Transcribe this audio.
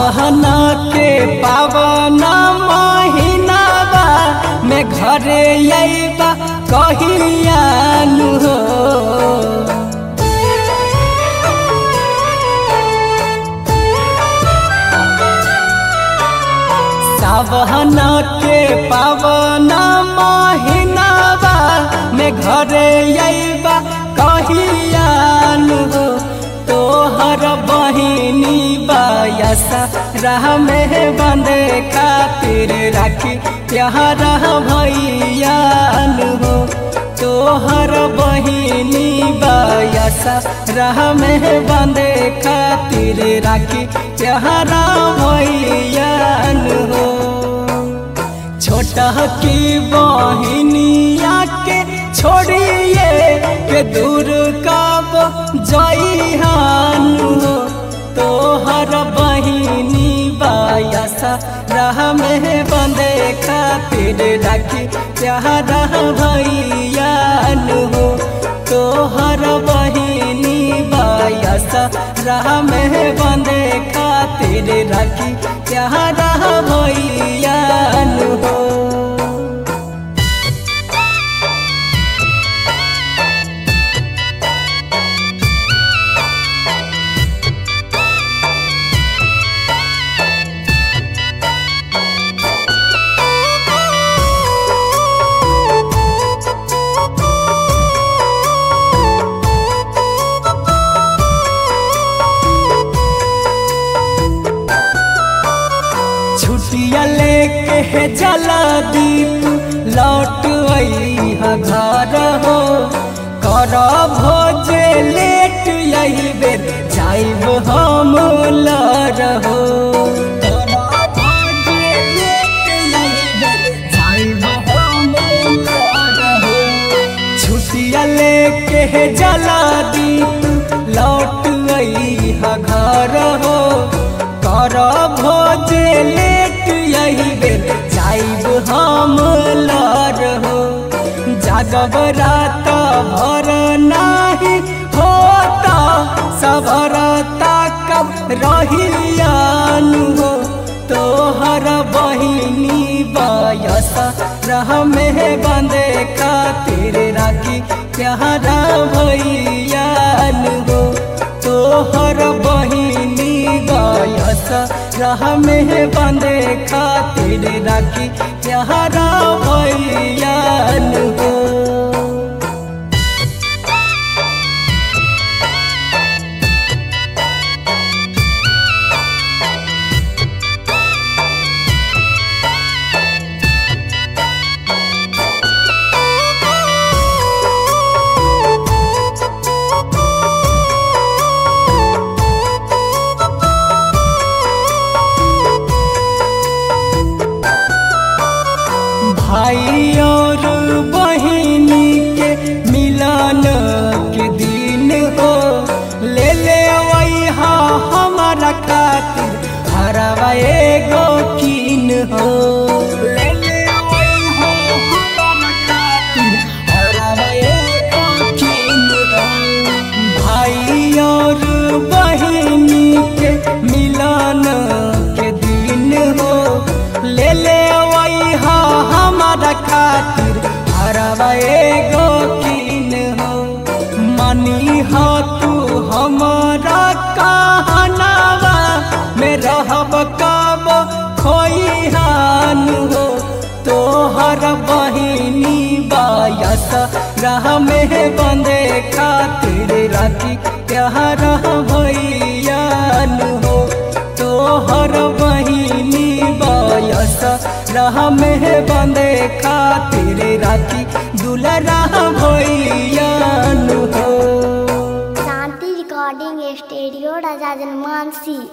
सावहना के पावन महीनाबा में घरे अइबा कहियानु हो सावहना के पावन महीनाबा में घरे अइबा कहियानु हो तोहर बहिनी बायसा राह में बंदे खातिर राखी प्यार भैयान हो तोहर बहिनी बायसा राह में बंदे खातिर राखी प्यार भैयान हो छोटा की बहिनिया के छोड़िए के दूर कब जइहान हो तोहर बहिनी बायसा राह में बंदे खातिर राखी प्यार भैयान हो तोहर बहिनी बायसा राह में बंदे खातिर राखी प्यार भैयान हो छुट्टिया लेके है जला दीप लौट अइहा घर हो कर भोजे लेट यही बेर जाइब हम लर हो छुट्टिया लेके है जला दीप लौट अइहा घर हो कर भोजे लेट यही बेर जाइब हम लर हो जागब रात भर नाही होता सबरता कब रहियान हो तोहर बहिनी बयस रह में बंदे खातिर राखी प्यारा भैयान हो तोहर बहिनी गयस राह में बंदे खातिर राखी प्यारा भैयान हो भाई और बहिनी के मिलन के दिन हो ले ले वैहा हमारा खातिर हरवा एगो कीन हो ले ले वैहा हमारा खातिर हरवा एगो कीन हो भाई और बहिनी के मिलन के दिन हो ले ले वैहा हमारा खातिर हरवा एगो कीन हो मनी हो तू हमारा कहनावा में रहब कब खोइहान हो तोहर बहिनी बायस राह में बंदे खातिर राखी प्यार भैयान हो तोहर बहिनी बायस राह में बंदे खातिर राखी दुलरा भैयान हो शांति रिकॉर्डिंग स्टूडियो राजा जनमानसी